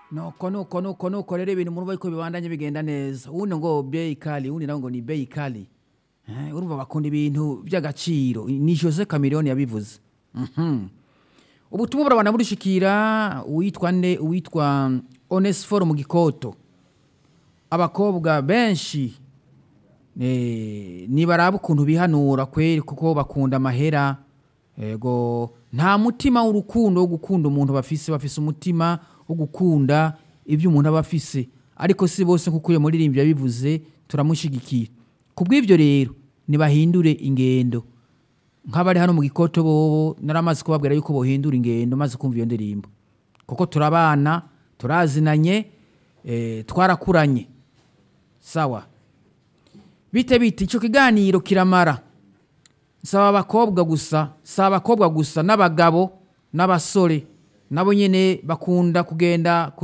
nuko nuko nuko nuko rero ibintu murumva yuko bibandanye bigenda neza uwundi ngo beyi kali uwundi nawe ngo ni beyi kali Eh, urumva bakunda ibintu by'agaciro ni jose cameroni yabivuze Mhm. ubutumwa burabana burishikira uwitwa nde uwitwa onesiforo mu gikoto abakobwa benshi eh, nibaraba ukuntu bihanura kweri kuko bakunda amahera ego nta mutima w'urukundo wo gukunda umuntu bafise bafise umutima wo gukunda ibyo umuntu aba afise ariko si bose nkuko uyo muririmbyi yabivuze turamushigikiye ku bw'ibyo rero nibahindure ingendo nk'abari hano mu gikoto bobo naramaze kubabwira yuko bohindura ingendo maze kumva iyo ndirimbo kuko turabana turazinanye eh, twarakuranye sawa bite bite icyo kiganiro kiramara saba abakobwa gusa saba abakobwa gusa n'abagabo n'abasore nabo nyine bakunda kugenda ku